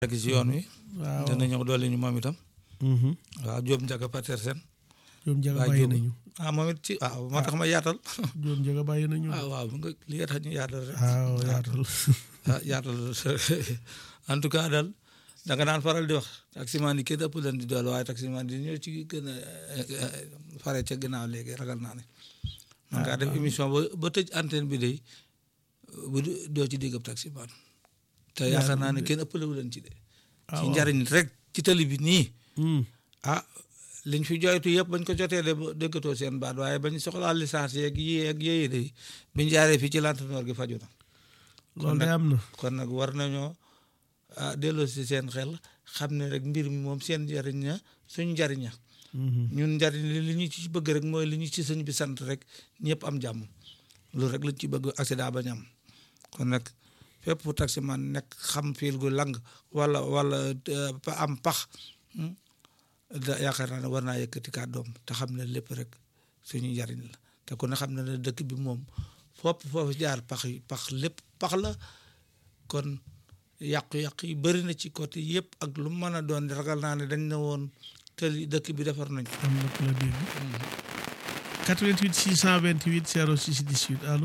rek ci yoon wi waaw dana ñëw doole ñu moom itam mhm. waaw Jóob Njaga Patersen Jóob Njaga waa bàyyi Jóob nañu ah moom it ci waaw moo tax ma yaatal Jóob Njaga bàyyi nañu ah waaw nga li nga tax ñu yaatal rek waaw yaatal ah yaatal en tout cas daal da nga daan faral di wax taximaan yi kenn ëpp leen di doole waaye taximaan yi ñoo ci gën a fare ca ginnaaw léegi ragal naa ne man ngaa def émission ba ba tëj antenne bi day bu doo ci dégg ab taximaan te yaakaar naa ne kenn ëppalewu leen ci de ci njariñ rek ci tali bi nii Hmm. ah liñ fi jooytu yëpp bañ ko jotee de ba déggatoo seen baat waaye bañ soxlaa licence yeeg yii ak yéyi de biñ jaaree fii ci lantinoor gi faju na loolu de am na kon nag war nañoo ah delloo si seen xel xam ne rek mbir mi moom seen njariñ na suñ njariñ na Mhm. ñun njariñ li li ñu ci bëgg rek mooy li ñu ci sëñ bi sant rek ñëpp am jàmm loolu rek lañ ci bëgg accident bañ am kon nag fépp fu taximan nekk xam fiil gu lang wala wala eh, pa- am pax hmm, da yaakaar naa ne war naa yëkkati kàddoom te xam ne lépp rek suñu njariñ la te ku ne xam ne ne dëkk bi moom fopp foofu jaar pax yi pax lépp pax la kon yàqu-yàqu yi bëri na ci côté yëpp ak lu mën a doon ragal naa ne dañ ne woon tëli dëkk bi defar nañ ko am na ku la dégg 88 628 06 18 allo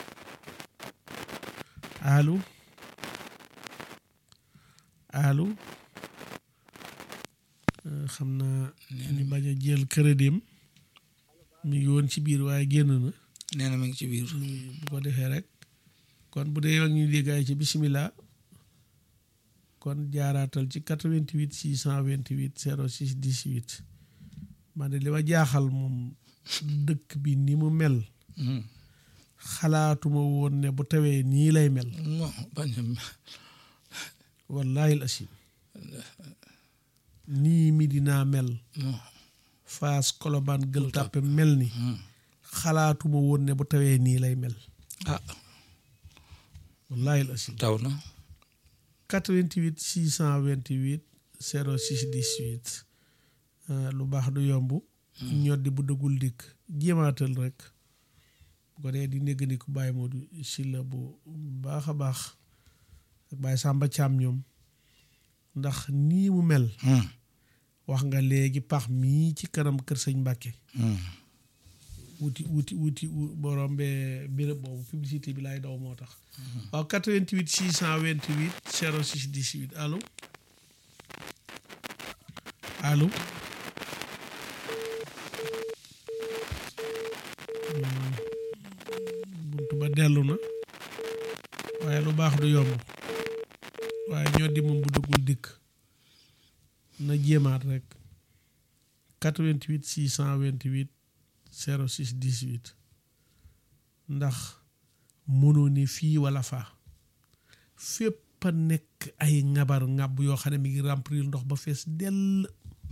allo allo Euh, xam naa ñu bañ a jël crédit am mi ngi woon ci biir waaye génn na nee na mi ngi ci biir bu ko defee rek kon bu dee ak ñu déggaay ci bisimilah kon jaaraatal ci 88 628 06 18 man de li ma jaaxal moom dëkk bi ni mu mel Hmm. xalaatuma woon ne bu tawee nii lay mel non bañ a wallahi al asim nii mi dinaa mel non faas kolobaan gël tàppe mel ni Hmm. xalaatuma woon ne bu tawee nii lay mel ah wallahi al asim taw na 88 628 06 18 euh, lu baax du yomb ñoddi bu dëggul dikk jéemaatal rek bu ko dee di néggandiku Baye Modou Sylla bu baax a baax ak Baye Samba Thiam ñoom ndax nii mu mel Hmm. wax nga léegi pax mii ci kanam kër sëñ Mbàkke Hmm. wuti wuti wuti wu- borom bee béréb boobu publicité bi laay daw moo tax waaw 88 628 06 18 allo allo Hmm, buntu ba dellu na waaye lu baax du yomb waaye ñoo di moom bu dëggul dikk na jéemaat rek 88 628 06 18 ndax mënoo ne fii wala faa fépp a nekk ay ŋabar ŋàbb yoo xam ne mi ngi remplir ndox ba fees dell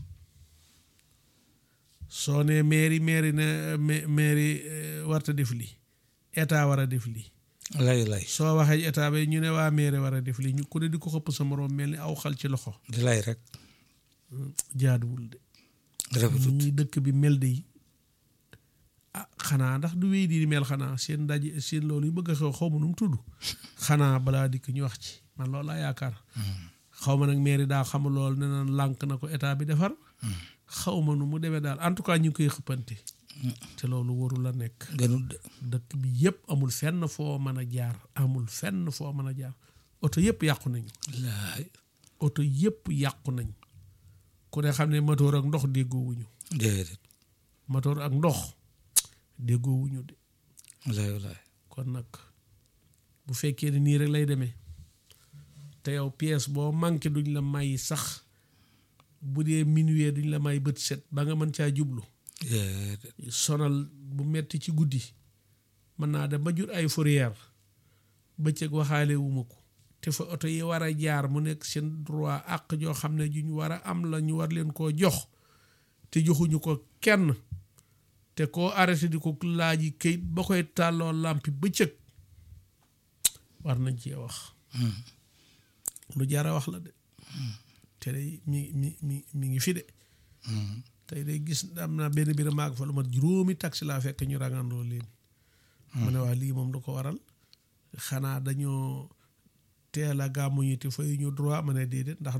soo ne mairie mairie ne ma- mairie eh, warta def lii état war a def lii lay lay soo waxee état ba ñu ne waa mairie war a def lii ñu ku ne di ko xëpp sa moroom mel ni aw xal ci loxo di lay rek jaaduwul de rafetut ñii dëkk bi mel de ah xanaa ndax du wéy di mel xanaa seen ndaje seen loolu yu bëgg a xew xaw ma nu mu tudd xanaa balaa dikk ñu wax ci man loolu laa yaakaar xaw ma nag mairie daa xamul loolu ne naan lànk na ko état bi defar xaw ma nu mu demee daal en tout cas ñu ngi koy xëppante te loolu warul la nekk gënut de dëkk bi yëpp amul fenn foo mën a jaar amul fenn foo mën a jaar oto yëpp yàqu nañu laay oto yëpp yàqu nañ ku ne xam ne motoor ak ndox déggoowuñu déedéet motoor ak ndox déggoowuñu de lay lay kon nag bu fekkee ne nii rek lay demee te yow pièce boo manqué duñ la may sax bu dee minuit duñ la may bët set ba nga mën caa jublu déedéet sonal bu metti ci guddi mën naa dem ba jur ay fourrière bëccëg waxaale wuma ko te fa oto yi war a jaar mu nekk seen droit àq joo xam ne juñ war a am la ñu war leen koo jox te joxuñu ko kenn te koo arrêté di ko laaji këyit ba koy tàlloo làmpi bëccëg war nañ cee wax lu jara wax la de te day mi mi mi mi ngi fi de tey day gis am naa benn biir maag fa lu mat juróomi taxi laa fekk ñu rangandoo leen mu ne waa lii moom lu ko waral xanaa dañoo teel a gàmmuñu te fayuñu droit ma ne déedéet ndax